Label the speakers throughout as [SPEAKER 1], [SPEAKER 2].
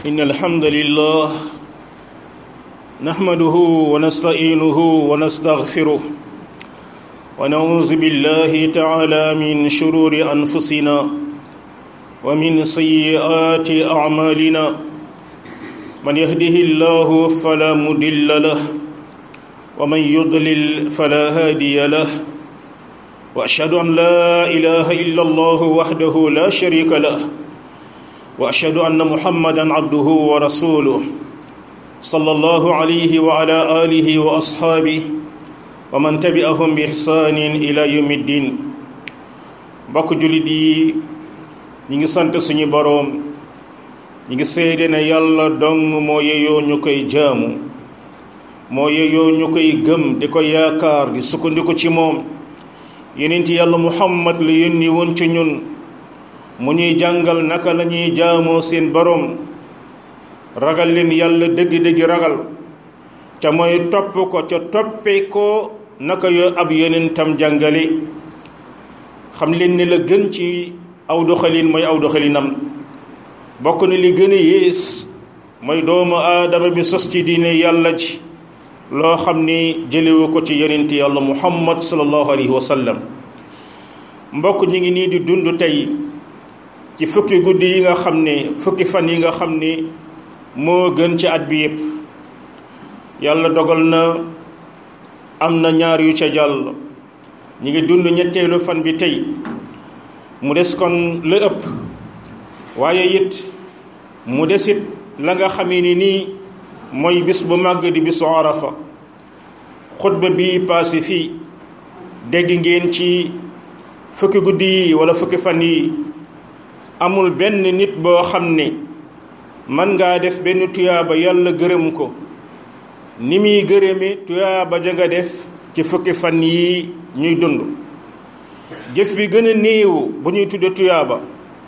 [SPEAKER 1] إن الحمد لله نحمده ونستعينه ونستغفره ونعوذ بالله تعالى من شرور أنفسنا ومن سيئات أعمالنا من يهده الله فلا مضل له ومن يضلل فلا هادي له واشهد ان لا اله الا الله وحده لا شريك له واشهد ان محمدا عبده ورسوله صلى الله عليه وعلى اله واصحابه ومن تبعهم باحسان الى يوم الدين mbokk jullit yi ñi ngi sant suñu boroom ñi ngi seede ne yàlla dong moo yeyoo ñu koy jaamu moo yeyoo ñu koy gëm di ko yaakaar di sukkandiku ci moom yonent yàlla muhammad la yónni woon ci ñun mu ñuy jàngal naka la ñuy jaamoo seen boroom ragal leen yàlla dëgg-dëgg ragal ca mooy topp ko ca toppe ko naka yo ab yonentam jàngale xam leen ne la gën ci aw doxalin mooy aw doxalinam bokk na li gën a yées mooy doomu aadama bi sos ci diine yàlla ji loo xam ni jëlewu ko ci yonent yàlla muhammad sallallahu alayhi wa sallam mbokk ñi ngi nii di dund tey ci fukki guddi yi nga xam ne fukki fan yi nga xam ni moo gën ci at bi yépp yàlla dogal na am na ñaar yu ca jàll ñi ngi dund ñetteelu fan bi tey mu des kon la ëpp waaye it mu desit la nga xamee ni nii mooy bis bu màgg di bisu arafa xutba bi paase fii dégg ngeen ci fukki guddi yi wala fukki fan yi amul benn nit boo xam ne mën ngaa def benn tuyaaba yàlla gërëm ko ni muy gërëme tuyaaba ja nga def ci fukki fan yi ñuy dund jëf bi gën a néew bu ñuy tudde tuyaaba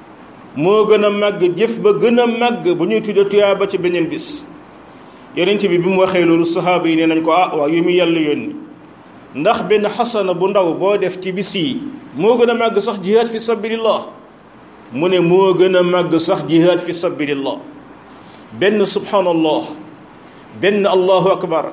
[SPEAKER 1] moo gën a màgg jëf ba gën a màgg bu ñuy tudde tuyaaba ci beneen bis yonent bi bi mu waxee loolu saxaaba yi ne nañ ko ah waaw yu mu yàlla yónni ndax benn xasana bu ndaw boo def ci bis yi moo gën a màgg sax jihaad fi sabilillah mu ne moo gën a màgg sax jihaad fi sabilillah benn subhanallah benn allahu akbar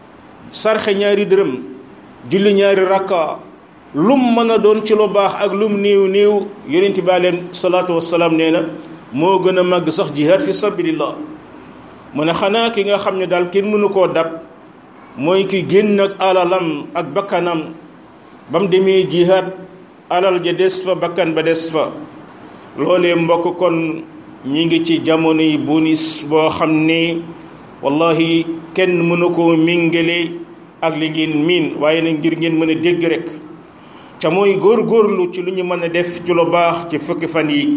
[SPEAKER 1] sarxe ñaari dërëm julli ñaari rakka lum mën a doon ci lu baax ak lum néew néew yonent bi alayhi salaatu wassalaam nee na moo gën a màgg sax jihaad fi sabilillah mu ne xanaa ki nga xam ne daal kenn mënu koo dab mooy ki génn ak alalam ak bakkanam ba mu demee jihaad alal ja des fa bakkan ba des fa loolee mbokk kon ñi ngi ci jamono yi bonus boo xam ne wallahi kenn mënu koo mingale ak li ngeen miin waaye nag ngir ngeen mën a dégg rek ca mooy góor-góorlu ci lu ñu mën a def ci lu baax ci fukki fan yi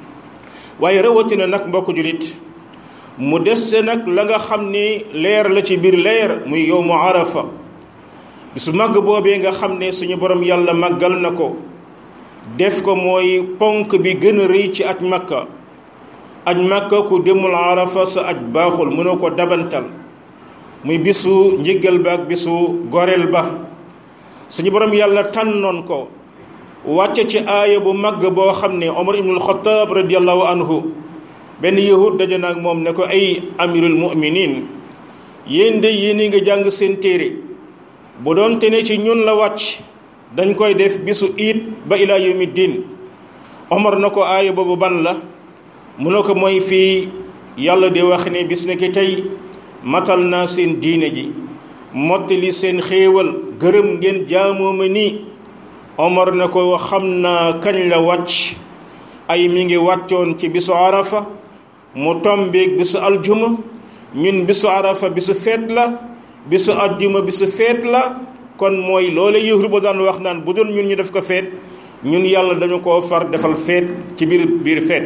[SPEAKER 1] waaye rawatina nag mbokk julit mu dese nag la nga xam ni leer la ci biir leer muy yow mu arafa bisu màgg boobee nga xam ne suñu borom yàlla màggal na ko def ko mooy ponk bi gën a rëy ci aj makka aj makka ku demul arafa sa aj baaxul mënoo ko dabantal muy bisu njëggal ba ak bisu goreel ba suñu borom yàlla tànnoon ko wàcce ci aaya bu màgg boo xam ne omar ibnul xataab radiallahu anhu benn yahud daje naag moom ne ko ay amirul mu'minin yéen de yéen nga jàng seen téere bu doon te ne ci ñun la wàcc dañ koy def bisu iit ba ilaa yawmi diin omar na ko aaya boobu ban la mu ne ko mooy fii yàlla di wax ne bis ne ki tey matal naa seen diine ji mottali seen xéewal gërëm ngeen jaamoo ma nii omar na ko xam naa kañ la wàcc ay mi ngi wàccoon ci bisu arafa mu tombeeg bisu aljuma ñun bisu arafa bisu feet la bisu aljuma bisu feet la kon mooy loole yëhru ba daan wax naan bu doon ñun ñu def ko feet ñun yàlla dañu koo far defal feet ci biir biir feet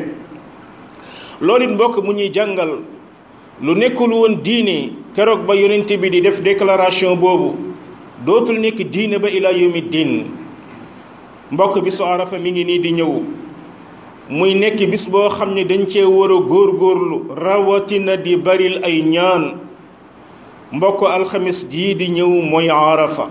[SPEAKER 1] loolu it mbokk mu ñuy jàngal lu nekkul woon diine keroog ba yonent bi di def déclaration boobu dootul nekk diine ba ilaa yawmi diin mbokk bisu arafa mi ngi nii di ñëw muy nekk bis boo xam ne dañ cee war a góorgóorlu rawatina di baril ay ñaan mbokk alxamis jii di ñëw mooy arafa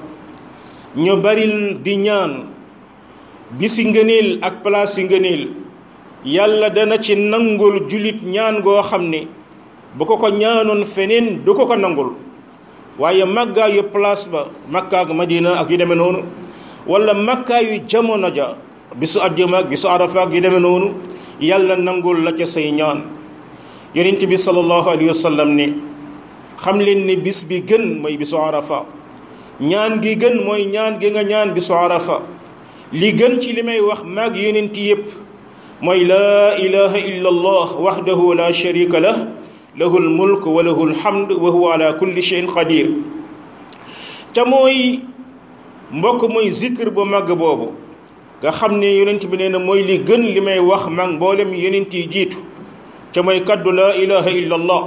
[SPEAKER 1] ñu baril di ñaan bisi ngëneel ak place yi ngëneel yàlla dana ci nangul julit ñaan goo xam ne bu ko ko ñaanoon feneen du ko ko nangul waaye màggaayu place ba makka ak madina ak yu demee noonu wala màggaayu jamono ja bisu àjjuma ak bisu arafa ak yu demee noonu yàlla nangul la ca say ñaan yonent bi sallallahu alayhi wa sallam ni xam leen ni bis bi gën mooy bisu arafa ñaan gi gën mooy ñaan gi nga ñaan bisu arafa li gën ci li may wax maag yonent yépp mooy laa ilaha illa allah wahdahu la sharika lah lahu lmulk wa lahu lhamd wa huwa ala kulli cheyin qadir ca mooy mbokk mooy zikr bu màgg boobu nga xam ne yonent bi nee na mooy li gën li may wax mag mboolem yonent yi jiitu ca mooy kaddu laa ilaha illa allah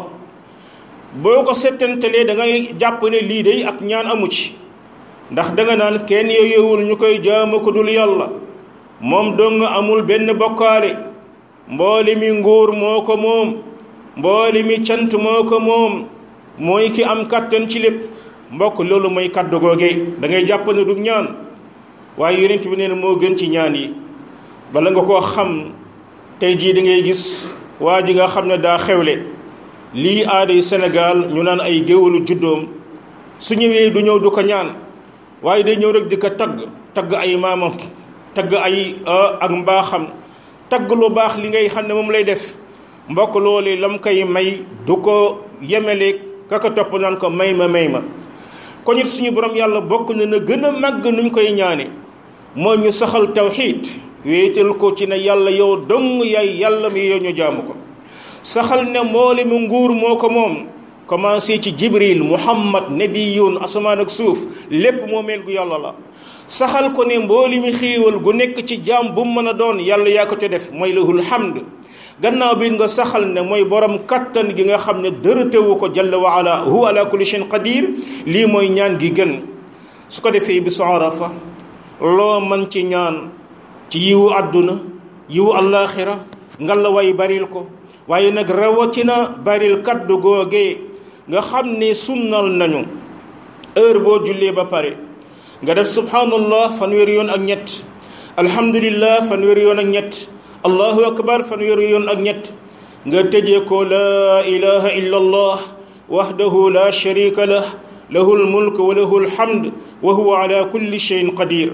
[SPEAKER 1] boo ko settantalee da ngay jàpp ne lii day ak ñaan amu ci ndax danga naan kenn yooyewul ñu koy jaamu ko dul yàlla moom dong amul benn bokkaale mboole mi nguur moo ko moom mboole mi cant moo ko moom mooy ki am kàttan ci lépp mbokk loolu mooy kaddu googee da ngay jàpp ne du ñaan waaye yonent bi nee na moo gën ci ñaan yi bala nga koo xam tey jii da ngay gis waa ji nga xam ne daa xewle lii aaday Sénégal ñu naan ay géwalu juddoom su ñëwee du ñëw du ko ñaan waaye day ñëw rek di ko tagg tagg ay maamam tagg ay ak mbaaxam tagg lu baax li ngay xam ne moom lay def mbokk loolu lam koy may du ko yemele kaka topp naan ko may ma may ma kon it suñu borom yàlla bokk na na gën a màgg nuñ koy ñaane moo ñu saxal tawxiid wéetal ko ci ne yàlla yow dong yaay yàlla mi yow ñu jaamu ko saxal ne mboole mu nguur moo ko moom commencé ci jibril muhammad nabiyun asamaan ak suuf lépp moo meel gu yàlla la saxal ko ne mbooli mi xiiwal gu nekk ci jaam bu mu mën a doon yàlla yaa ko ca def mooy lahul hamd gannaaw bi nga saxal ne mooy borom kattan gi nga xam ne dërëtewu ko jalla wa ala huwa ala kulli shay'in qadir lii mooy ñaan gi gën su ko defee bi arafa loo man ci ñaan ci yiwu àdduna yiwu allaaxira ngalla way baril ko waaye nag rawatina baril kaddu googee nga xam ne sunnal nañu heure boo jullee ba pare nga def subhanallah fanweeri yoon ak ñett alhamdulillah fanweeri yoon ak ñett allahu akbar fanweeri yoon ak ñett nga tëjee ko laa ilaha illa allah wahdahu la sharika lah lahu lmulk wa lahu lhamd wa huwa ala kulli cheyin qadir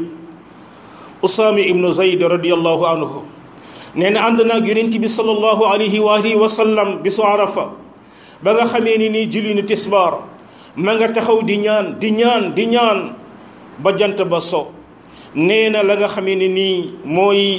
[SPEAKER 1] usaami ibnu zayd radiallahu anhu nee na ànd naag yonent bi salallahu alayhi wa alihi wa sallam bisu arafa ba nga xamee ni nii julli ni tisbaar ma nga taxaw di ñaan di ñaan di ñaan ba jant ba so nee na la nga xamee ni nii mooy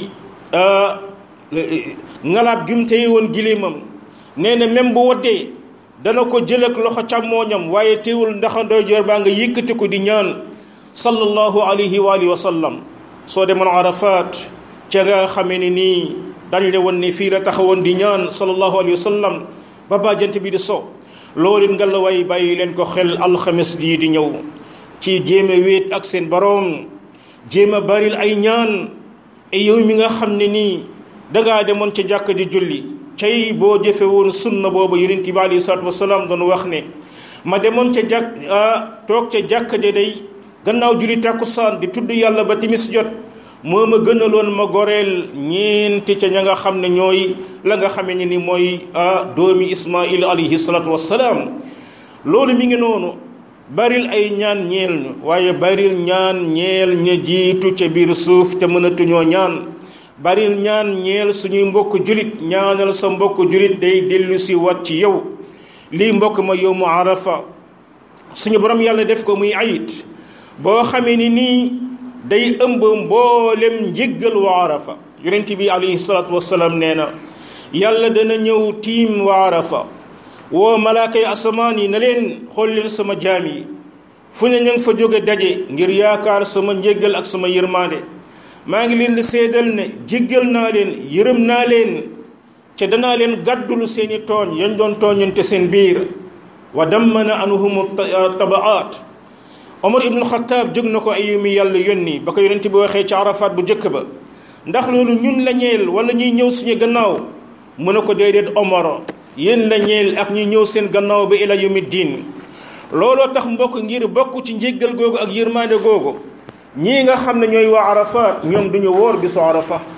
[SPEAKER 1] ngalaab gi mu téye woon giléemam nee na même bu waddee dana ko jël ak loxo càmmooñam waaye teewul ndax ndeyjoor baa nga yëkkati ko di ñaan sallallahu alayhi wa alihi wa sallam soo demoon arafat ca nga xamee ni nii dañ le woon ni fii la taxawoon di ñaan sallallahu alayhi wa sallam ba ba jant bi di so loolu nga la way bàyyi leen ko xel alxames jii di ñëw ci jéem a wéet ak seen boroom jéem a baril ay ñaan e yow mi nga xam ne nii dangaa demoon ca jàkk ji julli cay boo jëfe woon sunna boobu yonent bi alayhi salaatu wasalaam doon wax ne ma demoon ca jàkk toog ca jàkk ja day gannaaw julli tàkkusaan di tudd yàlla ba timis jot moo ma gënaloon ma goreel ñeenti ca ña nga xam ne ñooy la nga xamee ne ni mooy doomi ismail alayhi salaatu wasalaam loolu mi ngi noonu baril ay ñaan ñeel ñu waaye baril ñaan ñeel ña jiitu ca biir suuf te mënatuñoo ñaan baril ñaan ñeel suñuy mbokk julit ñaanal sa mbokk julit day dellu si wat ci yow lii mbokk ma yow mu arafa suñu borom yàlla def ko muy ayit boo xamee ni nii day ëmb mboolem njéggal wa arafa yonent bi alayhi salaatu wasalaam nee na yàlla dana ñëw tiim wa arafa woo malaaka yi asamaan yi na leen xool leen sama jaam yi fu ne ña ngi fa jóge daje ngir yaakaar sama njéggal ak sama yërmaande maa ngi leen di seedal ne jéggal naa leen yërëm naa leen ca danaa leen gàddulu seeni tooñ yañ doon tooñante seen biir wa dammana anhum tabaat omar ibnu xataab jóg na ko ay mi yàlla yónni ba ko yonent bi waxee ci arafaat bu njëkk ba ndax loolu ñun la ñeel wala ñuy ñëw suñu gannaaw mu ne ko déedéet omar yéen la ñeel ak ñuy ñëw seen gannaaw ba ila yawmi diin looloo tax mbokk ngir bokk ci njéggal googu ak yërmaande googu ñii nga xam ne ñooy waa arafaat ñoom duñu wóor bisu arafa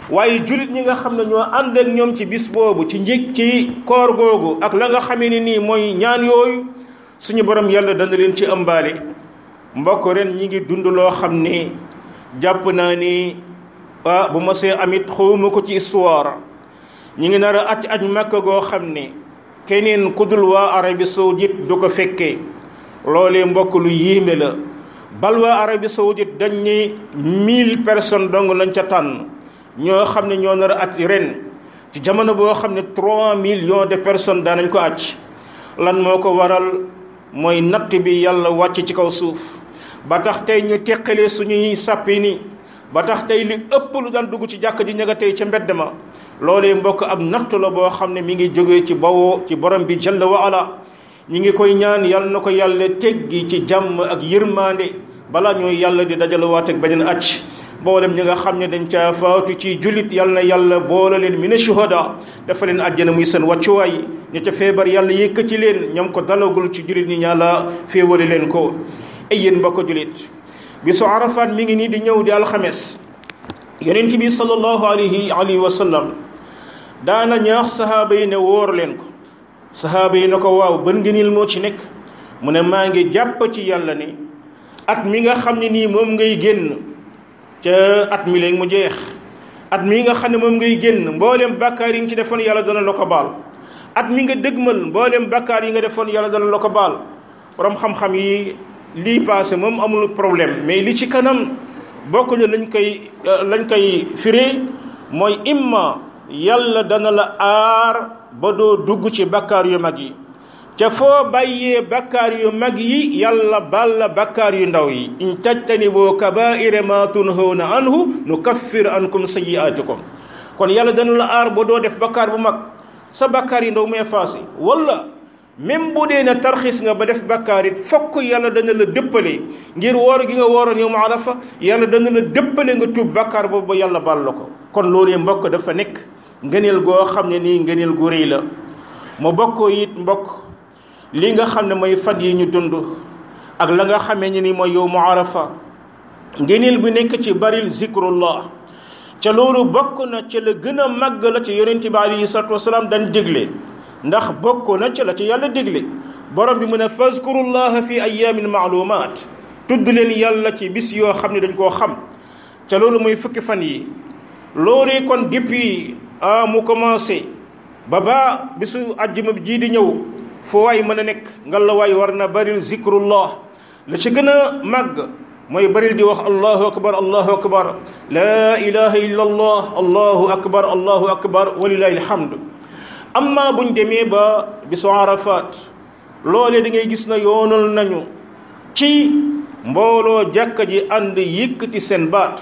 [SPEAKER 1] waaye julit ñi nga xam ne ñoo ànd ak ñoom ci bis boobu ci njëg ci koor googu ak la nga xamee ni nii mooy ñaan yooyu suñu borom yàlla dana leen ci ëmbaale mbokk ren ñi ngi dund loo xam ne jàpp naa ni ah bu ma see amit xawma ko ci histoire ñi ngi nar a at aj makka goo xam ne keneen ku dul waa Arabie Saoudite du ko fekkee loolee mbokk lu yéeme la bal waa Arabie Saoudite dañ ne mille personnes dong lañ ca tànn ñoo xam ne ñoo nar a at ren ci jamono boo xam ne trois millions de personnes daanañ ko aj lan moo ko waral mooy natt bi yàlla wàcc ci kaw suuf ba tax tey ñu teqalee suñuy sàppi ni ba tax tey li ëpp lu daan dugg ci jàkk ji ña nga tey ca mbedd ma loolee mbokk ab natt la boo xam ne mi ngi jógee ci bawoo ci borom bi jalla wa ala ñi ngi koy ñaan yàlla na ko yàlla teggi ci jàmm ak yërmande balaa ñooy yàlla di dajale waat ak beneen acc boolem ñi nga xam ne dañ caa faatu ci jullit yàlla na yàlla boole leen mina shuhada dafa leen àjjana muy seen wàccuwaay ña ca feebar yàlla yëkkati leen ñoom ko dalagul ci jullit ñi ñaala féewale leen ko ay yéen mbokk jullit bisu arafat mi ngi nii di ñëw di alxames yonent bi sallallahu alayhi alayhi wa sallam daana ñaax sahaaba yi ne wóor leen ko sahaaba yi ne ko waaw ban ngëneel moo ci nekk mu ne maa ngi jàpp ci yàlla ni at mi nga xam ne nii moom ngay génn ca at mi léegi mu jeex at mi nga xam ne moom ngay génn mboolem bàkkaar yi nga ci defoon yàlla dana la ko baal at mi nga dëgmal mboolem bàkkaar yi nga defoon yàlla dana la ko baal borom xam-xam yi lii passé moom amul problème mais li ci kanam bokk na lañ koy lañ koy firee mooy imma yàlla dana la aar ba doo dugg ci bakkaar yu mag yi ca foo bàyyee bakkaar yu mag yi yàlla baal la bakkaar yu ndaw yi in tajtaniboo kabaira ma tunhawna anhu nukaffir ankum sayiatikum kon yàlla dana la aar ba doo def bakkaar bu mag sa bakkaar yu ndaw mu effacé wala même bu dee ne tarxis nga ba def bakkaar it fokk yàlla dana la dëppale ngir woor gi nga wooroon yow ma arafa yàlla dana la dëppale nga tuub bakkaar boobu ba yàlla baal la ko kon loolu mbokk dafa nekk ngëneel goo xam ne nii ngëneel gu rëy la mu bokkoo it mbokk li nga xam ne mooy fan yi ñu dund ak la nga xamee ne ni mooy yow mu arafa ngëneel bi nekk ci baril zikrullah ca loolu bokk na ca la gën a màgg la ci yonente bi alayhi salatu wasalaam dañ digle ndax bokk na ca la ci yàlla digle borom bi mu ne fazkurullaha fi ayamin maalumaat tudd leen yàlla ci bis yoo xam ne dañ koo xam ca loolu mooy fukki fan yi loolu kon depuis ah mu commencé ba ba bisu àjjuma bi jii di ñëw foo waay mën a nekk nga la waay war na baril zikrullah la ci gën a màgg mooy baril di wax allahu akbar allahu akbar laa ilaha illa allah allahu akbar allahu akbar walilahi alhamdu amma buñ demee ba bisu arafat loolee da ngay gis na yoonal nañu ci mbooloo jàkka ji ànd yëkkati seen baat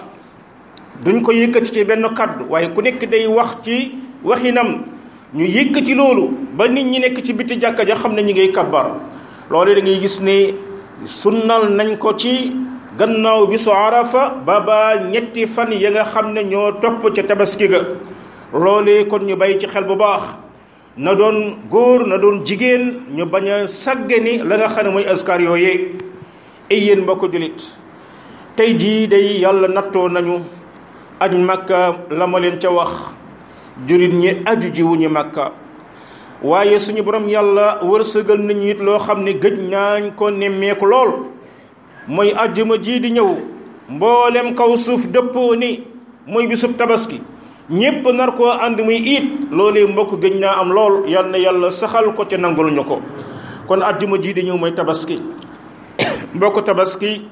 [SPEAKER 1] duñ ko yëkkati ci benn kaddu waaye ku nekk day wax ci waxinam ñu yëkkati loolu ba nit ñi nekk ci biti jàkka ja xam ne ñu ngay kabbar loolu da ngay gis ne sunnal nañ ko ci gannaaw bi su arafa ba ba ñetti fan ya nga xam ne ñoo topp ca tabaski ga loolee kon ñu bàyyi ci xel bu baax na doon góor na doon jigéen ñu bañ a sàggani la nga xam ne mooy askar yooyee ay yéen mbokk julit tey jii day yàlla nattoo nañu aj makka la ma leen ca wax julit ñi aju ji wuñu makka waaye suñu borom yàlla wërsëgal nañu it loo xam ne gëj naañ ko nemmeeku lool mooy ajjuma jii di ñëw mboolem kaw suuf dëppoo ni mooy bisub tabaski ñépp nar koo ànd muy iit loolee mbokk gëj naa am lool yal na yàlla saxal ko te nangul ñu ko kon ajjuma jii di ñëw mooy tabaski mbokk tabaski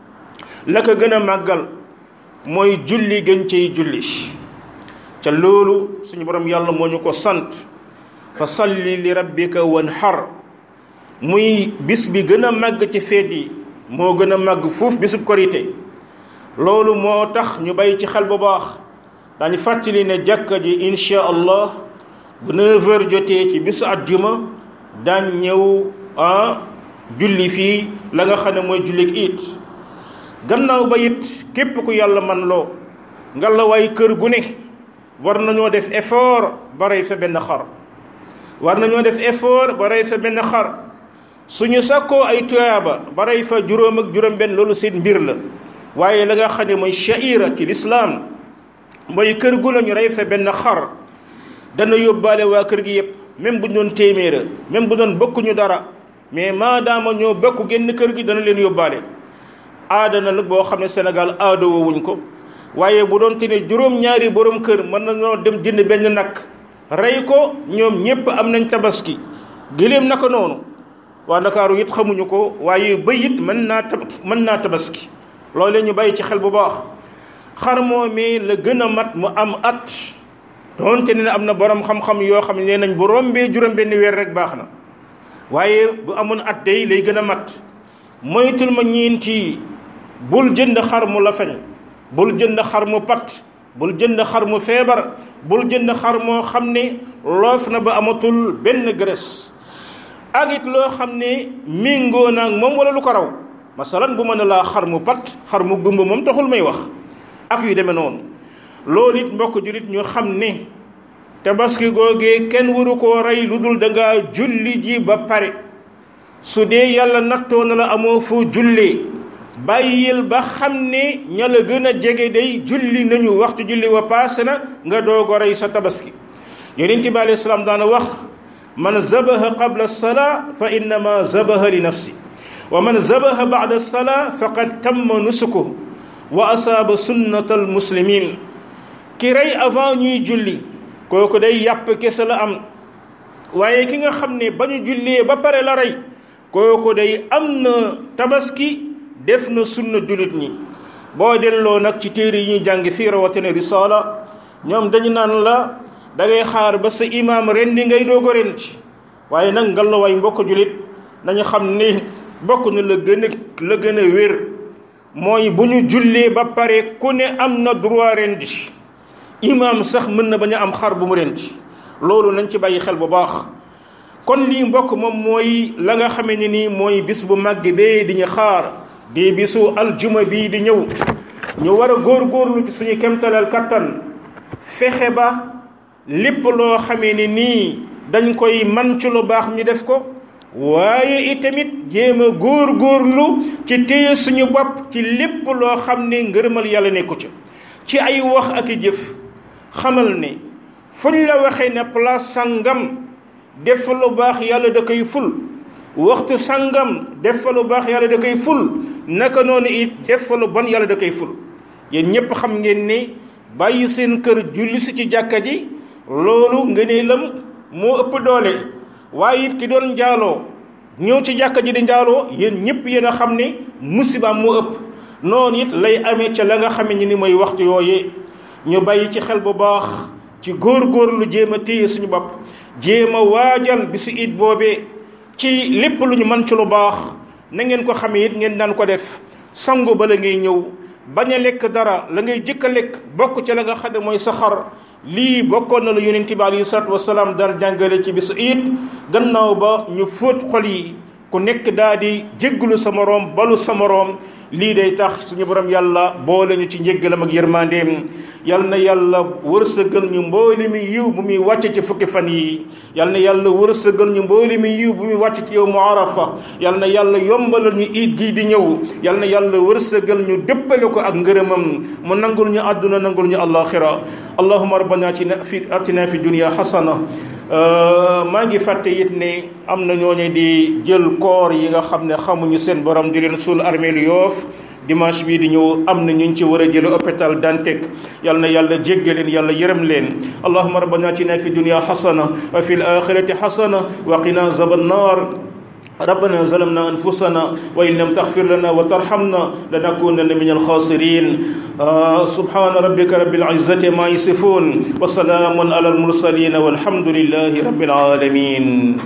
[SPEAKER 1] la ko gën a màggal mooy julli gën ciy julli ca loolu suñu borom yàlla moo ñu ko sant fa salli li rabbika wanhar muy bis bi gën a màgg ci feet yi moo gën a màgg fuuf bisub korité loolu moo tax ñu bàyyi ci xel bu baax dañu fàttali ne jàkka ji insha allah bu 9 heures jotee ci bisu àjjuma daañ ñëw ah julli fii la nga xam ne mooy jullik it gannaaw ba it képp ku yàlla man loo nga la waay kër gu ne war nañoo def effort ba rey fa benn xar war nañoo def effort ba rey fa benn xar suñu sakkoo ay tuyaaba ba rey fa juróom ak juróom benn loolu seen mbir la waaye la nga xam ne mooy shaira ci lislaam mooy kër gu la ñu rey fa benn xar dana yóbbaale waa kër gi yëpp même bu ñu doon téeméera même bu doon bokkuñu dara mais maadaama ñoo bokk génn kër gi dana leen yóbbaale aada na la boo xam ne Sénégal aada woowuñ ko waaye bu doon te ne juróom-ñaari borom kër mën nañoo dem jënd benn nag rey ko ñoom ñëpp am nañ tabaski gëléem naka noonu waa Ndakaaru it xamuñu ko waaye bëy it mën naa tab mën naa tabaski loolu ñu bàyyi ci xel bu baax xar moomee la gën a mat mu am at doonte ne am na borom xam-xam yoo xam ne nee nañ bu rombee juróom-benn weer rek baax na waaye bu amoon at day lay gën a mat moytul ma ñeenti bul jënd xar mu la feñ bul jënd xar mu pat bul jënd xar mu feebar bul jënd xar moo xam ne loof na ba amatul benn graisse ak it loo xam ne méngoo naag moom wala lu ko raw masalan bu mën a laa xar mu pat xar mu gumba moom taxul may wax ak yu demee noonu loolu it mbokk jullit ñu xam ne tabaski googee kenn waru koo rey lu dul da ngaa julli ji ba pare su dee yàlla nattoo na la amoo foo jullee bàyyil ba xam ne ña la gën a jege day julli nañu waxtu julli wa paase na nga doog a rey sa tabaski yonent bi alayhi salaam daana wax man zabaha qabla salaa fa innama zabaha li nafsi wa man zabaha ba'da salaa faqad tamma nusuku wa asaaba sunnatal muslimin ki rey avant ñuy julli kooku day yàpp kese la am waaye ki nga xam ne ba ñu jullee ba pare la rey kooku day am na tabaski def na sunna jullit ñi boo delloo nag ci téere yi ñuy jàng fii rawatina risaala ñoom dañu naan la da ngay xaar ba sa imaam rendi ngay doog a rendi waaye nag ngallaawaay mbokk jullit nañu xam ne bokk na la gën a la gën a wér mooy bu ñu jullee ba pare ku ne am na droit rendi imaam sax mën na bañ a am xar bu mu rendi loolu nañ ci bàyyi xel bu baax kon lii mbokk moom mooy la nga xamee ne nii mooy bis bu màgg bee di ñu xaar di bisu aljuma bii di ñëw ñu war a góorgóorlu ci suñu kemtalal kattan fexe ba lépp loo xamee ne nii dañ koy man ci lu baax ñu def ko waaye itamit jéem a góorgóorlu ci téye suñu bopp ci lépp loo xam ne ngërëmal yàlla nekku ca ci ay wax ak i jëf xamal ne fuñ la waxee ne place sangam def fa lu baax yàlla da koy ful waxtu sangam def fa lu baax yàlla da koy ful naka noonu it def fa lu bon yàlla da koy ful yéen ñëpp xam ngeen ne bàyyi seen kër julli si ci jàkka ji loolu ngëneelam moo ëpp doole waaye it ki doon njaaloo ñëw ci jàkka ji di njaaloo yéen ñëpp yéen a xam ne musibaam moo ëpp noonu it lay amee ca la nga xame ni ni mooy waxtu yooyee ñu bàyyi ci xel bu baax ci góor-góorlu jéem a téye suñu bopp jéem a waajal bisu it boobee ci lépp lu ñu mën ci lu baax na ngeen ko xamee it ngeen daan ko def sangu ba la ngay ñëw bañ a lekk dara la ngay jëkk a lekk bokk ca la nga xam ne mooy sa xar lii bokkoon na la yonent bi alayhi salaatu wasalaam daan jàngale ci bisu it gannaaw ba ñu fóot xol yi ku nekk daa di jéggalu sa moroom balu sa moroom lii day tax suñu borom yàlla boole ñu ci njéggalam ak yërmandeem yal na yàlla wërsëgal ñu mbooli mi yiw bu muy wàcce ci fukki fan yi yal na yàlla wërsëgal ñu mbooli mi yiw bu muy wàcce ci yow mu arafa yal na yàlla yombalal ñu iid gii di ñëw yal na yàlla wërsëgal ñu dëppale ko ak ngërëmam mu nangul ñu àdduna nangul ñu alaxira allahuma rabbana atina fi atina fi dunia xasana maa ngi fàtte it ne am na ñooñu di jël koor yi nga xam ne xamuñu seen borom di leen suul armeel yoof dimanche bii di ñëw am na ñu ci war a jële hôpital Dantec yal na yàlla jéggal leen yàlla yërëm leen allahuma rabbana atina fi dunia xasana wa fi l axirati xasana wa qina zaba nnar ربنا ظلمنا أنفسنا وإن لم تغفر لنا وترحمنا لنكونن من الخاسرين آه سبحان ربك رب العزة ما يصفون وسلام على المرسلين والحمد لله رب العالمين